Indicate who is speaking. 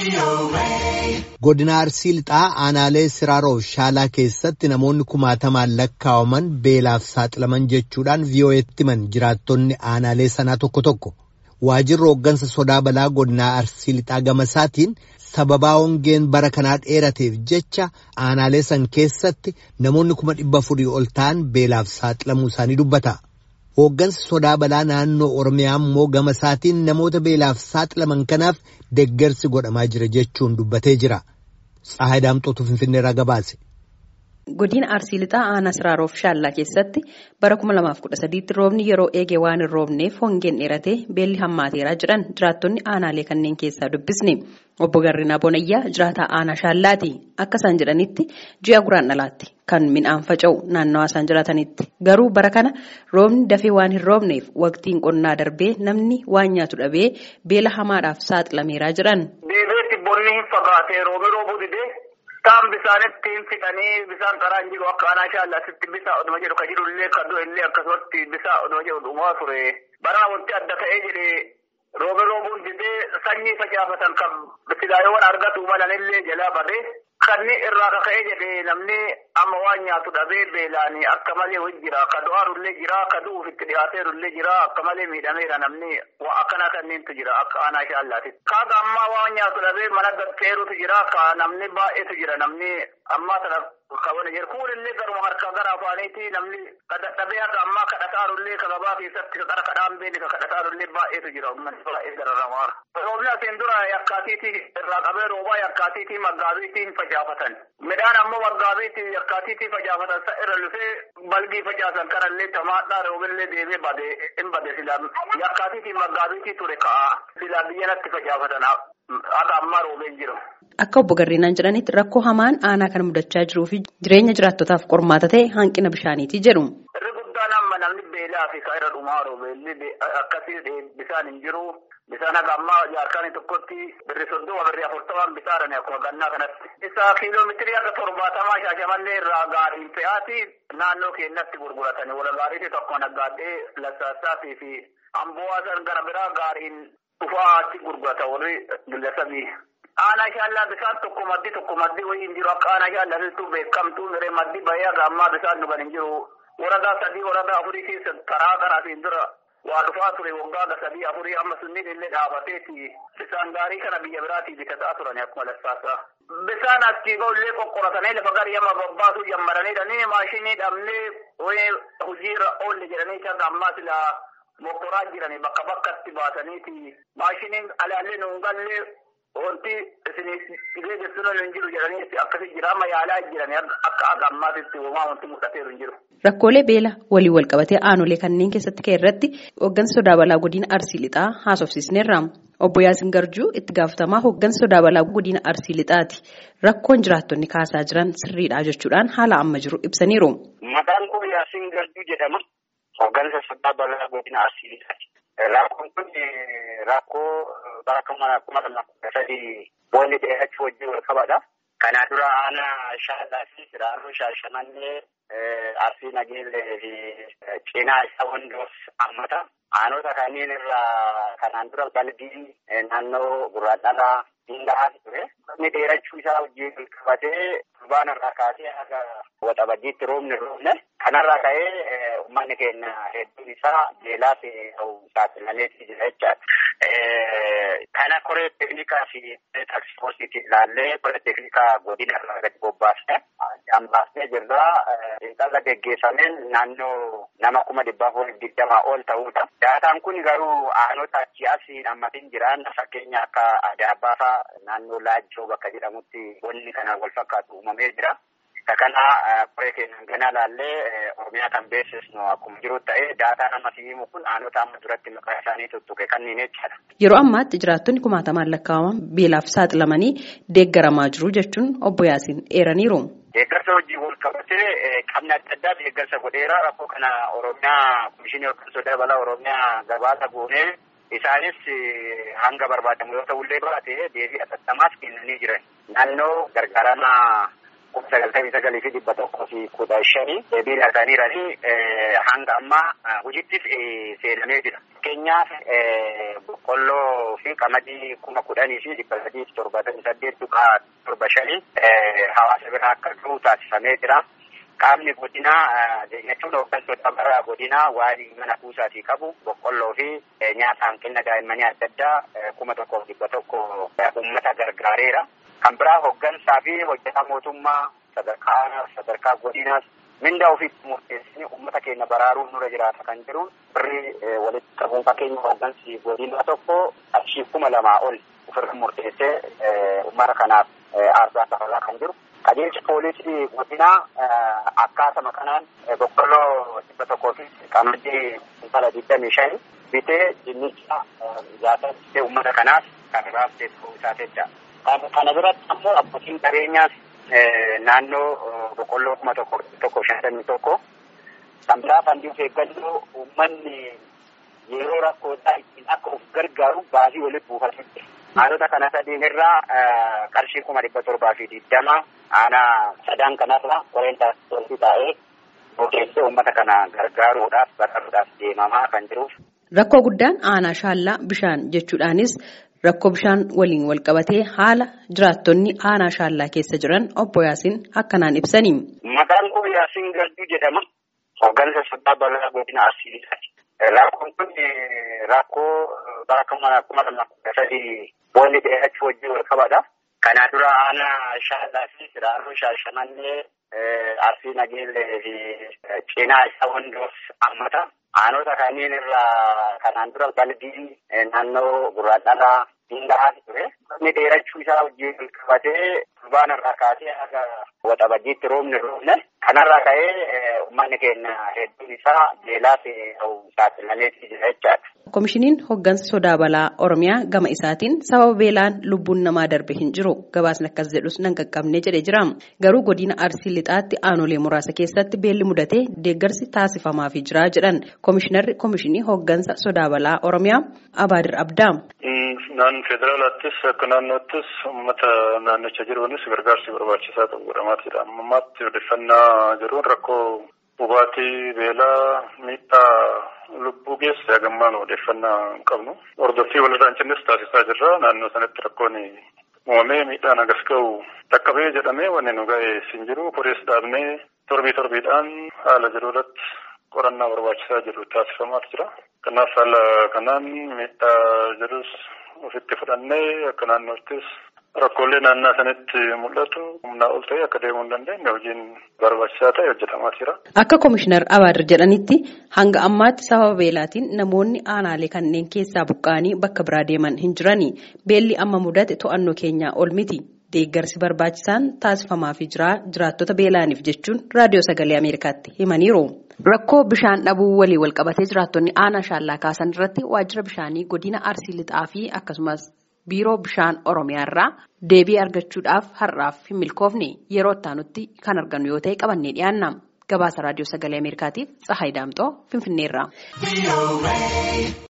Speaker 1: Godina Arsii Lixaa aanaalee Siraaroof Shaalaa keessatti namoonni kumaatamaan lakkaawaman beelaaf saaxilaman jechuudhaan VOA'tti himan jiraattonni aanaalee sanaa tokko tokko. Waajirri hooggansa sodaa balaa godinaa Arsii Lixaa gamasaatiin sababaa hongeen bara kanaa dheerateef jecha aanaalee san keessatti namoonni kuma dhibba afurii ol ta'an beelaaf saaxilamuu isaanii dubbata. Hooggansi sodaa balaa naannoo Oromiyaa immoo gama isaatiin namoota beelaaf saaxilaman kanaaf deeggarsi godhamaa jira jechuun dubbatee jira. Tsahaay Daamxootu Finfinneerraa gabaase.
Speaker 2: Godina Arsii Lixaa aanaa Siraaroof Shaallaa keessatti bara 2013 roobni yeroo eege waan hin roobneef hongeen dheeratee beelli hammaateeraa jedhan jiraattonni aanaalee kanneen keessaa dubbisne. Obbo Garrinaa Bonayyaa jiraataa aanaa Shaallaati. Akka isaan jedhanitti ji'a guraan dhalaatti kan midhaan faca'u naannawaa isaan jiraatanitti. Garuu bara kana roobni dafee waan hin roobneef waqtiin qonnaa darbee namni waan nyaatu dhabee beela hamaadhaaf saaxilameeraa jedhan.
Speaker 3: Deebiitti bonni hin fagaatee roobni roobuu didee taan bisaanitti hin fixanii bisaan qaraan jiru akka aanaa shaallaasitti bisaa oduma jedhu ka jiru illee ka du'e illee akkasumatti bisaa oduma jedhu dhumaa ture. Baraa wanti adda ta'ee jedhee roobni roobuun didee sanyii facaafatan kan silaayoowwan argatu malanillee jalaa badee kanni irraa kaka'ee jedhee namni amma waan nyaatu dhabee beelaanii akka malee wajji jira ka du'aarullee jira ka du'uuf itti dhiyaateerullee jira akka malee miidhameera namni waa akkanaa kanneentu jira akka aanaa shaallaatti. Kaaga ammaa waan nyaatu dhabee mana gadteerutu jira ka namni baay'eetu jira namni ammaa sana kabana jira kuunillee garuma harka gara afaaniiti namni dhabee haga ammaa kadhataarullee ka gabaa keessatti ka qara kadhaan beeni ka kadhataarullee baay'eetu jira uummanni baay'ee gararramaa. Roobni asiin dura yakkaatiitii irraa qabee roobaa yakkaatiitii maggaabiitiin facaafatan. Midhaan ammoo maggaabiitii yakkaatiitii facaafatan sa irra lufee balgii facaasan kanallee tamaadhaa roobillee deemee bade hin bade silaa yakkaatiitii maggaabiitii ture ka'a silaa biyyanatti facaafatan akka ammaa roobee jiru.
Speaker 2: Akka obbo Garrinaan jedhanitti rakkoo hamaan aanaa kan mudachaa jiruu fi jireenya jiraattotaaf qormaata ta'e hanqina bishaaniiti jedhu.
Speaker 3: Irri guddaan amma namni beelaa fi ka irra dhumaa roobeelli akkasii bisaan hin jiru. Bisaan haga ammaa jaarkaanii tokkotti birri soddoma birri afurtamaan bisaadhani akkuma gannaa kanatti. Isa kiiloomeetirii akka torbaatamaa shaashamannee irraa gaariin fe'aati naannoo keenyatti gurguratani. Wala gaariitti tokko naggaadhee lassaasaatii fi amboo'aasan gara biraa gaariin dhufaatti gurgurata warri gillasamii. Aanaa shaallaa bisaan tokko maddi tokko maddi wayii hin jiru akka aanaa shaallaa beekamtuu miree maddi bahee haga ammaa bisaan dhugan hin jiru. Waradaa sadii waradaa afurii keessa karaa karaatiin dura waa dhufaa ture waggaa sadii afurii amma sunniin illee dhaabateeti bisaan gaarii kana biyya biraatii bitataa turan akkuma lassaasaa. Bisaan achii illee qoqqoratanii lafa garii amma babbaasuu jammaranii maashinii dhabnee wayii hojiirra oolle jedhanii kan ammaa silaa mokoraa jiranii bakka bakkatti baasaniiti maashiniin alaallee nuun gallee wanti isinii geessuun hin jiru jedhanii akkasii jira amma yaalaa jiranii akka akka ammaatitti uumaa wanti mul'ateeru hin jiru.
Speaker 2: Rakkoolee beela waliin wal qabatee aanolee kanneen keessatti ka'e irratti hooggansa sodaa balaa godina Arsii Lixaa haasofsiisneerra. Obbo Yaasin Garjuu itti gaafatamaa hooggansa sodaa balaa godina Arsii Lixaati. Rakkoon jiraattonni kaasaa jiran sirriidha jechuudhaan haala amma jiru ibsaniiru.
Speaker 4: Maqaan koo Yaasin Garjuu jedhama. Hooggansa sodaa balaa godina Arsii Lixaati. Rakkoon kun rakkoo bara kuma lama kudha sadii boolli dheerachuu wajjin wal qabata. Kana dura aanaa shaalaa fi siraaroo shaashamannee arsii nageellee fi cinaa isaa hundoof hammata. Aanota kanneen irraa kanaan dura balbiin naannoo gurraadhalaa hin gahaa ture. Inni dheerachuu isaa wajjin wal qabatee turbaan irraa kaasee haga waxabajjiitti roobni roobne. Kanarraa ka'ee uummanni keenya hedduun isaa beelaa fi saaxilameetii jira jechaadha. Kana koree teeknikaa fi taaksifoorsiitiin ilaallee koree teeknikaa godina irraa gadi bobbaasne hambaasnee jirra. Xiinxala geggeessameen naannoo nama kuma dhibba afurii digdamaa ol ta'udha. Daataan kun garuu aanota achii asiin hammatiin jiran fakkeenya akka Adaabbaa fa'aa naannoo Laajjoo bakka jedhamutti wanni kana wal fakkaatu uumamee jira. Kana koree keenyaan ganaa laallee Oromiyaa kan beeksisnu akkuma jiru ta'ee daataan amma himu kun aanota amma duratti maqaa isaanii tuttuqe kanneen jechaadha.
Speaker 2: Yeroo ammaatti jiraattonni kumaatamaan lakkaa'aman beelaaf saaxilamanii deeggaramaa jiru jechuun obbo Yaasiin eeraniiru.
Speaker 4: Deeggarsa hojii wal qabatee qabni adda addaa deeggarsa godheera rakkoo kana Oromiyaa komishinii yookaan sodaa balaa Oromiyaa gabaasa goonee isaanis hanga barbaadamu yoo ta'ullee baate deebii atattamaas kennanii jiran. Naannoo gargaarama kuma sagaltamii sagalii fi dhibba tokkoo fi kudha shanii deebiin arganiiranii hanga ammaa hojittis seenamee jira. Fakkeenyaaf boqqolloo fi qamadii kuma kudhanii fi dhibba sadii fi torbaatamii saddeet tuqaa torba shanii hawaasa biraa akka ga'u taasifamee jira. Qaamni godinaa jechuun hooggantoota bara godinaa waa'ee mana kuusaatii qabu boqqolloo fi nyaata hanqina daa'immanii adda addaa kuma tokkoof dhibba tokko uummata gargaareera. Kan biraa hooggansaa fi hojjetaa mootummaa sadarkaa sadarkaa godinaas mindaa ofiitti murteessanii uummata keenya baraaruun nurra jiraata kan jiru birri walitti qabuun fakkeenya hooggansi godinaa tokko qarshii kuma lamaa ol ofirra murteessee uummata kanaaf aarsaa dabalaa kan jiru. Qajeelchi poolisii godinaa akkaatuma kanaan boqqolloo dhibba tokkoo fi qamadii kuntala digdamii shani bitee dinnicha jaatatti uummata kanaaf kan raabsee ta'uu isaa jecha. Kana biratti ammoo abbootiin qabeenyaas naannoo boqqolloo kuma tokko tokko shantamii tokko kan biraa fandii of eeggannoo uummanni yeroo rakkootaa ittiin akka of gargaaru baasii walitti buufatu. Aanota kana sadiin irraa qarshii kuma dhibba torbaa fi digdama aanaa sadan kanarra koreentaa taa'ee ogeessee uummata kana gargaaruudhaaf baraaruudhaaf deemamaa kan jiruuf.
Speaker 2: Rakkoo guddaan aanaa shaallaa bishaan jechuudhaanis rakkoo bishaan waliin walqabatee haala jiraattonni aanaa shaallaa keessa jiran obbo Yaasiin akkanaan ibsanii.
Speaker 4: Maqaan koo Yaasiin Garduu jedhama. Hooggansa sodaa balaa godina Arsiisaati. Rakkoon kun rakkoo bara kuma lama kudha sadii boolli dheerachuu wajjin wal qabata. Kana dura aanaa shaallaa fi siraaroo shaashamannee arsii nageellee fi cinaa isaa wandoof hammata. Aanota kanneen irraa kanaan dura balbiin naannoo gurraadhalaa Dindahaa ture. Inni dheerachuu isaa wajjin wal qabatee turbaan irraa kaasee haga waxabajjiitti roobni roobne. Kanarraa ka'ee uummanni keenya hedduun isaa beelaa fi saaxilamee jira jechaadha.
Speaker 2: Komishiniin hooggansa sodaa balaa Oromiyaa gama isaatiin sababa beelaan lubbuun namaa darbe hin jiru gabaasni akkas jedhus nan qaqqabnee jedhee jira. Garuu godina Arsii Lixaatti aanolee muraasa keessatti beelli mudatee deeggarsi taasifamaafii jira jedhan komishinarri komishinii hooggansa sodaa balaa Oromiyaa Abaadir Abdaa.
Speaker 5: Naan federaalaattis akka naannoottis uummata naannicha jiruunis gargaarsi barbaachisaa ta'u godhamaa jira. Ammaatti odeeffannaa jiruun rakkoo hubaatii beelaa miidhaa lubbuu geesse hagammaan odeeffannaa hin qabnu. Hordoffii walirraan cinnis taasisaa jirra. Naannoo sanatti rakkoon uumamee miidhaan agas ga'u dhaqqabee jedhamee wanni nu ga'e hin jiru. Korees dhaabnee torbii torbiidhaan haala jiru irratti qorannaa barbaachisaa jiru taasifamaa jira. Kanaaf haala kanaan miidhaa jirus ofitti fudhannee akka naannoottis rakkoolee naannaa sanatti mul'atu humnaa ol ta'e akka deemuu hin dandeenye hojiin barbaachisaa ta'e hojjetamaa jira.
Speaker 2: Akka komishinar Abaadir jedhanitti hanga ammaatti sababa beelaatiin namoonni aanaalee kanneen keessaa buqqa'anii bakka biraa deeman hin jirani. Beelli amma mudate to'annoo keenyaa ol miti. Deeggarsi barbaachisaan taasifamaafii jira jiraattota beelaaniif jechuun raadiyoo sagalee Ameerikaatti himaniiru. Rakkoo bishaan dhabuu walii walqabatee jiraattonni aanaa shaallaa kaasan irratti waajjira bishaanii godina Arsii Lixaa fi akkasumas biiroo bishaan Oromiyaarraa deebii argachuudhaaf har'aaf hin milkoofne yeroo itti kan argannu yoo ta'e qabannee dhiyaanna. Gabaasa raadiyoo sagalee Ameerikaatiif Tsahaay Daamxoo Finfinneerraa.